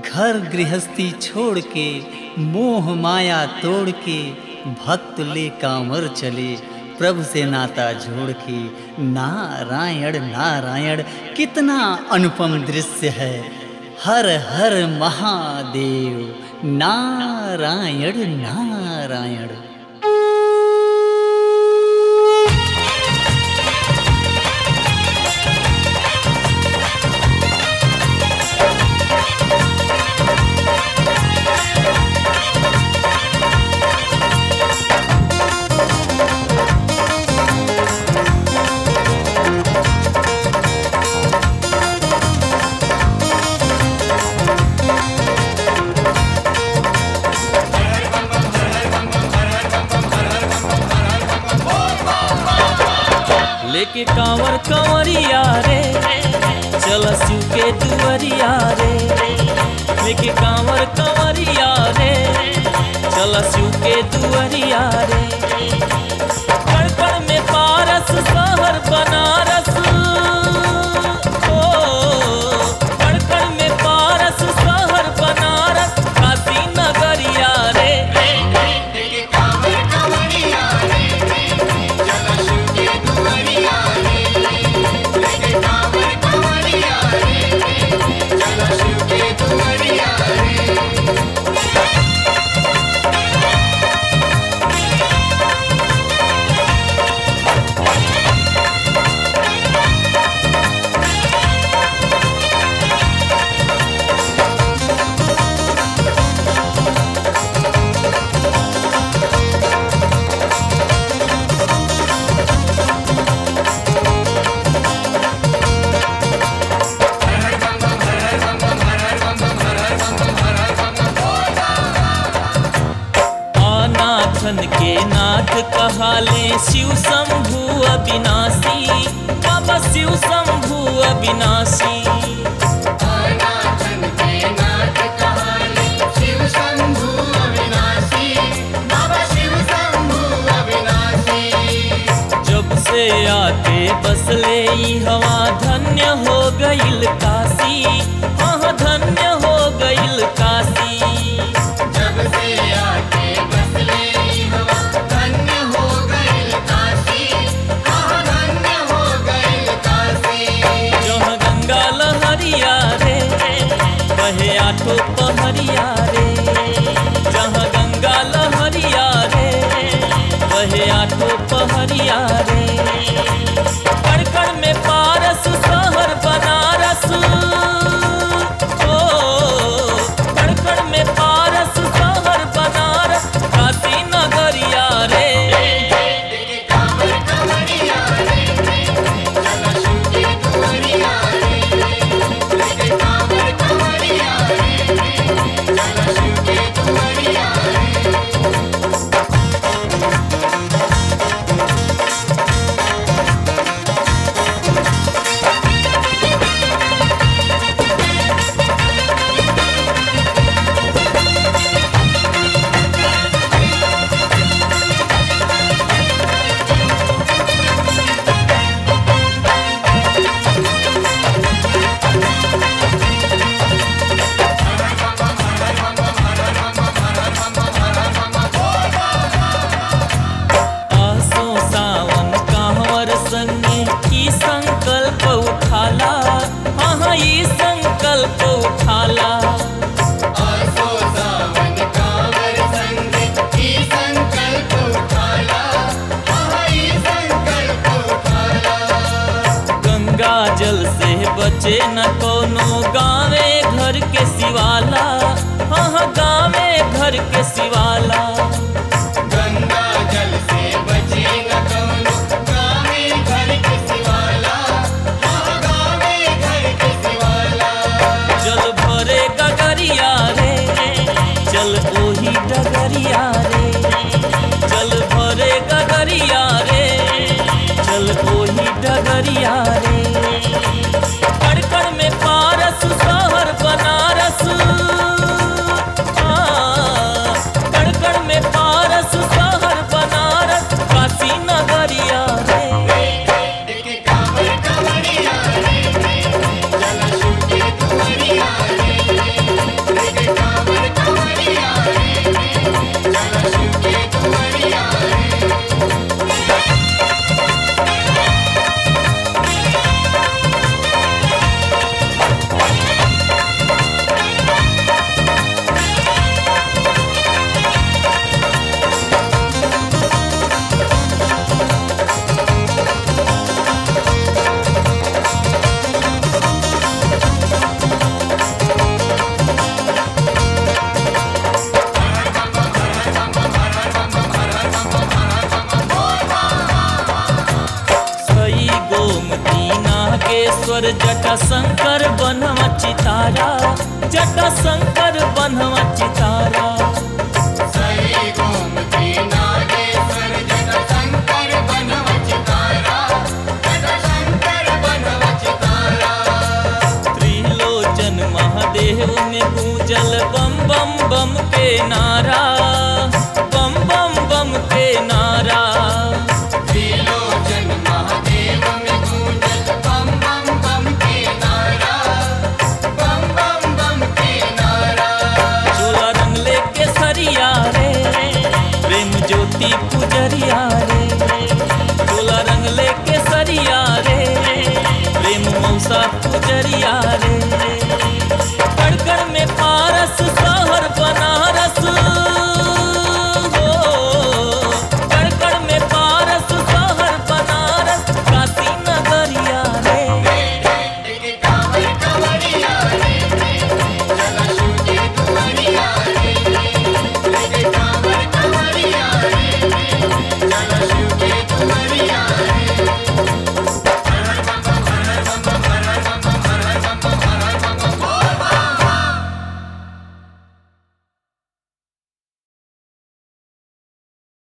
घर गृहस्थी छोड़ के मोह माया तोड़ के भक्त ले कांवर चले प्रभु से नाता जोड़ के नारायण नारायण कितना अनुपम दृश्य है हर हर महादेव नारायण नारायण लेके कांवर कंवरिया रे चल शिव के दुआरिया रे लेके कांवर कंवरिया रे चल शिव के दुआरिया रे कण कण में पारस शहर बनारस ओ कण कण में पारस शहर बनारस काशी नगरिया रे अनाथन के नाथ कहाले शिव शंभु अविनाशी बाबा शिव शंभु अविनाशी जब से आके बसले ई हवा धन्य हो गईल काशी हाँ धन्य हो गईल काशी जब से आके बसले हवा धन्य हो गए काशी हाँ धन्य हो गए काशी जहाँ गंगा लहरिया रे बहे आठो पहरिया रे जहाँ गंगा लहरिया रे बहे आठो पहरिया रे कण कण में पारस शहर बनारस ओ कण कण में पारस शहर बनारस काशी नगरिया रे कांवर कंवरिया रे चला शिव की दुआरिया रे लेके कांवर कंवरिया रे चला शिव की दुआरिया रे आसो सावन कांवर संगे ई संकल्प उठाला हाँ ई संकल्प उठाला आसो सावन कांवर संग ई संकल्प उठाला हाँ ई संकल्प उठाला गंगा जल से बचे न कोनो गावे घर के सिवाला हाँ गावे घर के सिवाला गंगा जल से बचे न कौनो गावे घर के सिवाला हाँ गावे घर के सिवाला जल भरे गगरिया रे चल ओही डगरिया रे जल भरे गगरिया रे चल ओही डगरिया रे कण कण में पारस शहर बनारस हाँ, कण कण में पारस शहर बनारस काशी नगरिया रे लेके कांवर कंवरिया रे चला शिव की दुआरिया रे जटा शंकर बनवा चितारा जटा शंकर बनवा चितारा सई गोमती नागेश्वर जटा शंकर बनव चितारा जटा शंकर बनव चितारा त्रिलोचन महादेव में गूंजल बम बम बम के नारा बम